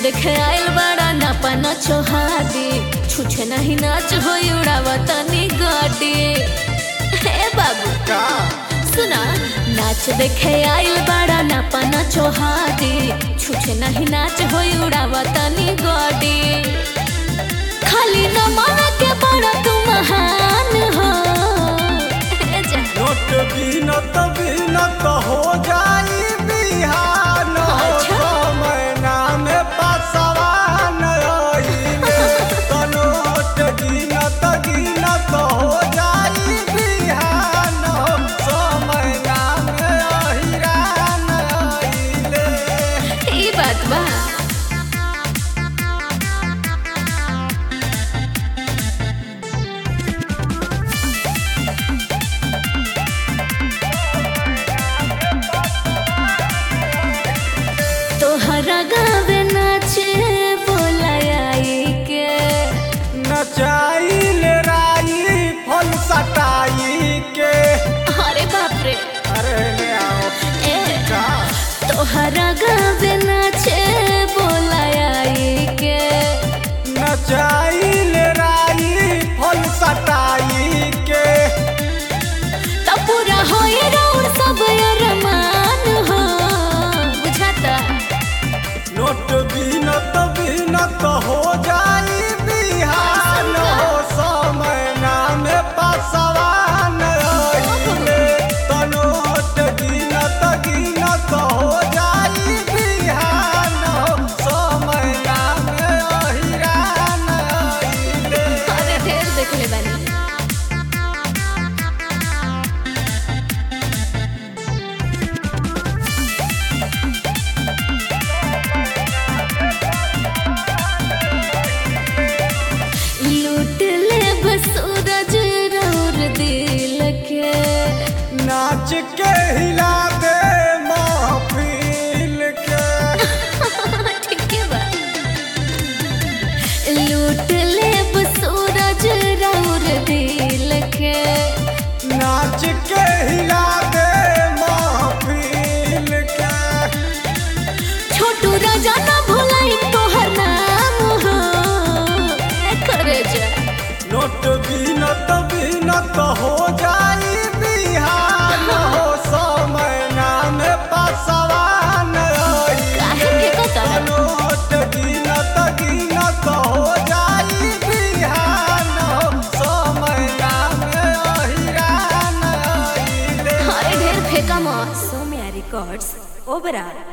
देखे आइल बड़ा नापा न छोहादी छुछे नहीं नाच हो उड़ावा तनी गाड़ी हे बाबू का सुना नाच देखे आइल बड़ा नापा न छोहादी छुछे नहीं नाच हो उड़ावा तनी गाड़ी खाली न माना के बड़ा तू महान हो हे जा। नोट बीनत बीनत हो जाई बिहान हो अच्छा। छो महीना में पासवान आइले तो नोट गिनत गिनत हो जाई बिहान हो छो महीना में अहिरान आइले ई बात बा तोहरा गावे नाचे बोलाई के नचाइल राई फल सटाई के अरे बाप रे अरे ले आओ ए का तोहरा गावे नाचे बोलाई के नचाइल राई फल सटाई के तब पूरा होए रौर सब अरमान हो बुझाता नोट बीनत बीनत हो जाई बिहान हो समय नाम पासवान आइले तो नोट गिनत गिनत हो जाई बिहान हो समय नाम अहिरान आइले अरे ढेर देखले बानी लूट ले बस सूरज रौर दिल के नाच के हिला दे महफिल के ठीक है बा लूट ले बस सूरज रौर दिल के नाच के हिला दे महफिल के छोटू राजा ना भुलाई तोहर नाम हो ए करे जा नोट बीनत बीनत हो जाई बिहान हो समय नाम पासवान काहे के कता नोट गिनत गिनत हो जाई बिहान हो समय नाम अहिरान आइले अरे ढेर फेंका मत Somia Records, Obra.